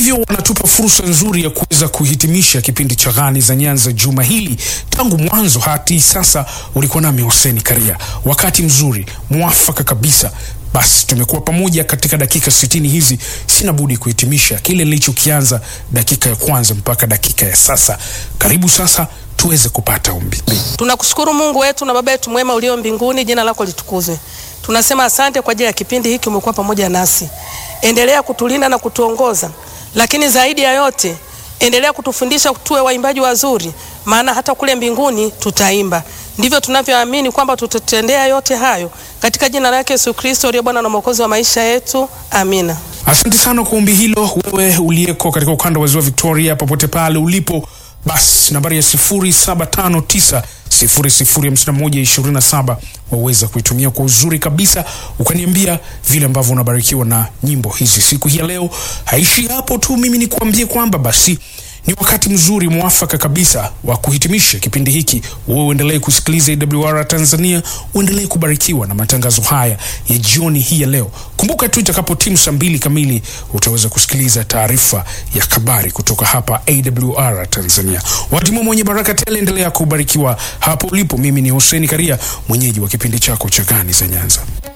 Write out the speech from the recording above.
hivyo wanatupa fursa nzuri ya kuweza kuhitimisha kipindi cha Ghani za Nyanza juma hili. Tangu mwanzo hadi sasa ulikuwa nami Hussein Karia, wakati mzuri mwafaka kabisa. Basi tumekuwa pamoja katika dakika sitini hizi. Sina budi kuhitimisha kile nilichokianza dakika ya kwanza mpaka dakika ya sasa. Karibu sasa tuweze kupata ombi. Tunakushukuru Mungu wetu na Baba yetu mwema ulio mbinguni, jina lako litukuzwe. Tunasema asante kwa ajili ya kipindi hiki, umekuwa pamoja nasi. Endelea kutulinda na kutuongoza, lakini zaidi ya yote endelea kutufundisha tuwe waimbaji wazuri, maana hata kule mbinguni tutaimba. Ndivyo tunavyoamini kwamba tutatendea yote hayo katika jina lake Yesu Kristo aliye Bwana na Mwokozi wa maisha yetu, amina. Asante sana kwa ombi hilo, wewe uliyeko katika ukanda wa ziwa Victoria, popote pale ulipo. Basi nambari ya 0759 005127 waweza kuitumia kwa uzuri kabisa, ukaniambia vile ambavyo unabarikiwa na nyimbo hizi siku hii ya leo. Haishi hapo tu, mimi nikuambie kwamba basi ni wakati mzuri mwafaka kabisa wa kuhitimisha kipindi hiki. Wewe uendelee kusikiliza AWR Tanzania, uendelee kubarikiwa na matangazo haya ya jioni hii ya leo. Kumbuka tu itakapo timu saa mbili kamili utaweza kusikiliza taarifa ya habari kutoka hapa AWR Tanzania. Watimua mwenye baraka tele, endelea kubarikiwa hapo ulipo. Mimi ni Hussein Karia, mwenyeji wa kipindi chako cha Ghani za Nyanza.